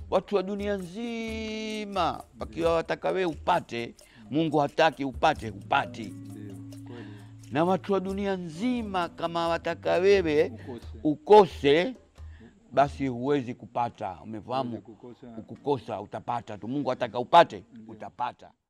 watu wa dunia nzima wakiwa wataka wewe upate, Mungu hataki upate, hupati. Ndio kweli, Na watu wa dunia nzima kama wataka wewe ukose ukose, basi huwezi kupata. Huwezi Umefahamu? kukosa Ukukosa utapata tu. Mungu ataka upate, utapata.